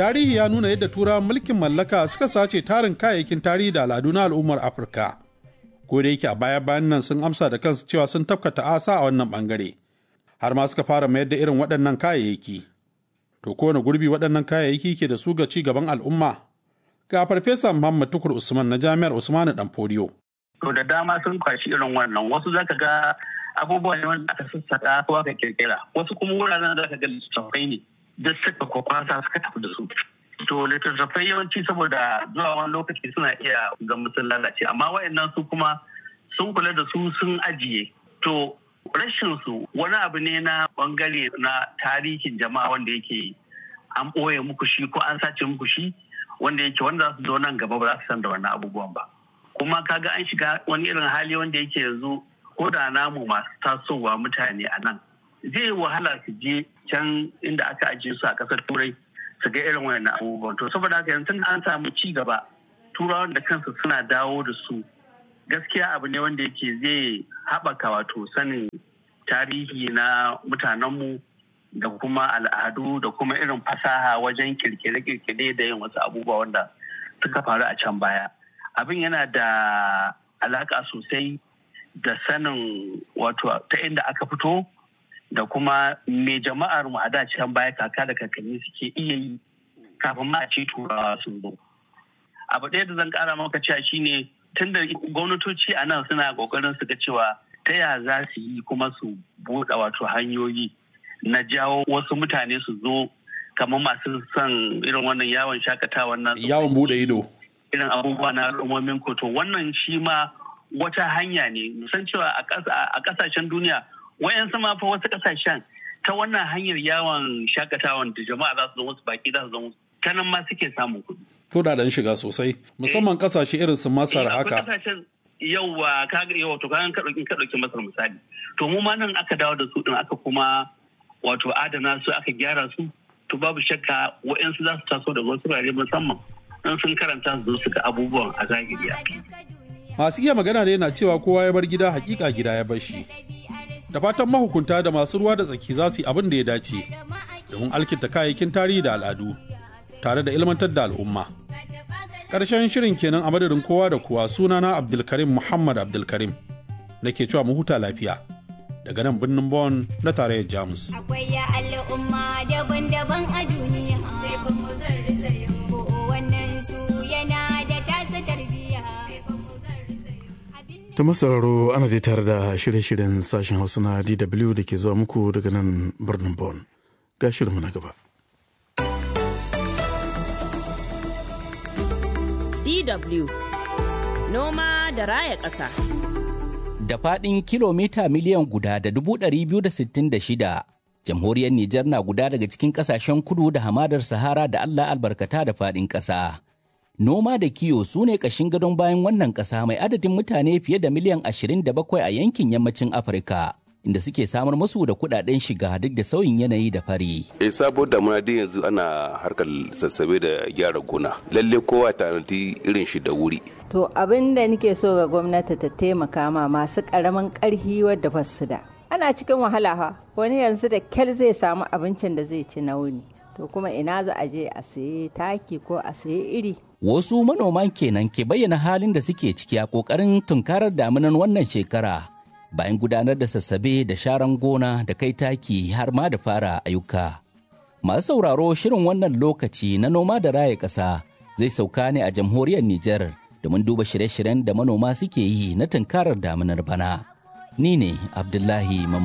tarihi ya nuna yadda turawan mulkin mallaka suka sace tarin kayayyakin tarihi da al'adu na al'ummar afirka ko da yake a baya bayan nan sun amsa da kansu cewa sun tafkata asa a wannan bangare har ma suka fara mayar da irin waɗannan kayayyaki to kowane gurbi waɗannan kayayyaki ke da su ga ci gaban al'umma ga farfesa muhammad tukur usman na jami'ar usmanu dan fodiyo to da dama sun kwashi irin wannan wasu zaka ga abubuwa ne wanda aka sassaka ko aka kirkira wasu kuma wuraren da aka ga littattafai ne duk suka kwakwasa suka tafi da su to littattafai yawanci saboda zuwa wani lokaci suna iya ga sun lalace amma wayannan su kuma sun kula da su sun ajiye to rashin su wani abu ne na bangare na tarihin jama'a wanda yake an ɓoye muku shi ko an sace muku shi wanda yake wanda za su zo nan gaba ba za su san da wannan abubuwan ba kuma kaga an shiga wani irin hali wanda yake yanzu ko da namu masu tasowa mutane a nan zai wahala su je can inda aka ajiye su a ƙasar turai su ga irin wannan abubuwan to saboda haka yanzu an samu ci gaba turawan da kansu suna dawo da su gaskiya abu ne wanda yake zai haɓaka wato sanin tarihi na mutanenmu da kuma al'adu da kuma irin fasaha wajen kirkire-kirkire da yin wasu abubuwa wanda suka faru a can baya abin yana da alaƙa sosai da sanin wato ta inda aka fito da kuma me jama'ar mu a da can baya kaka da kakanni suke iya yi kafin ma a ce turawa sun zo abu ɗaya da zan ƙara maka cewa shine tunda gwamnatoci a nan suna ƙoƙarin su ga cewa ta ya za su yi kuma su buɗe wato hanyoyi na jawo wasu mutane su zo kamar masu son irin wannan yawon shakatawa nan yawon buɗe ido irin abubuwa na al'ummomin koto wannan shi ma wata hanya ne musan cewa a ƙasashen duniya wayansu ma fa wasu ƙasashen ta wannan hanyar yawon shakatawan da jama'a za su zo musu baki za su zo musu ta nan ma suke samun kuɗi. Kudaden shiga sosai musamman ƙasashe irin su Masar haka. Yauwa kaga yawa to kagan ka ɗauki ka ɗauki Masar misali. To mu ma nan aka dawo da su ɗin aka kuma wato adana su aka gyara su to babu shakka wa'yansu za su taso da wasu wurare musamman in sun karanta su zo su ga abubuwan a zahiri Masu iya magana ne na cewa kowa ya bar gida hakika gida ya bar shi. Da fatan mahukunta da masu ruwa da tsaki za su yi abin da ya dace domin alkinta kayayyakin tarihi da al'adu tare da ilmantar da al'umma. Ƙarshen shirin kenan a madadin kowa da kowa sunana Abdulkarim Muhammad Abdulkarim nake cewa mu huta lafiya. daga nan birnin Bonn na tarayyar Jamus. Akwai ya al'umma daban-daban a duniya. Sai fa mu garzaya. Ko wannan su yana da tasa tarbiyya. Ta masararo ana dai tare da shirye-shiryen sashen Hausa na DW da ke zuwa muku daga nan birnin Bonn. Ga shirinmu na gaba. DW Noma da raya ƙasa. da faɗin kilomita miliyan guda da dubu ɗari biyu da sittin da shida. Jamhuriyar Nijar na guda daga cikin ƙasashen kudu da hamadar Sahara da Allah albarkata da faɗin ƙasa. Noma da kiyo su ne ƙashin gadon bayan wannan ƙasa mai adadin mutane fiye da miliyan ashirin da bakwai a yankin yammacin Afirka. Inda suke samar musu da kuɗaɗen shiga duk da sauyin yanayi da fari. E sabo damuna dai yanzu ana harkar sassabe da gyara gona. Lalle kowa tanadi irin shi da wuri. To abin da nake so ga gwamnati ta taimaka ma masu ƙaramin ƙarfi wadda ba su da. Ana cikin wahala ha, wani yanzu da kyal zai samu abincin da zai ci na wuni. To kuma ina za a je a sayi taki ko a sayi iri. Wasu manoman kenan ke bayyana halin da suke ciki a ƙoƙarin tunkarar damunan wannan shekara. Bayan gudanar da sassabe da sharan gona da kai taki har ma da fara ayyuka. Masu sauraro shirin wannan lokaci na noma da raya ƙasa zai sauka ne a jamhuriyar Nijar. domin duba shirye-shiryen da manoma suke yi na tunkarar damunar bana. Ni ne Abdullahi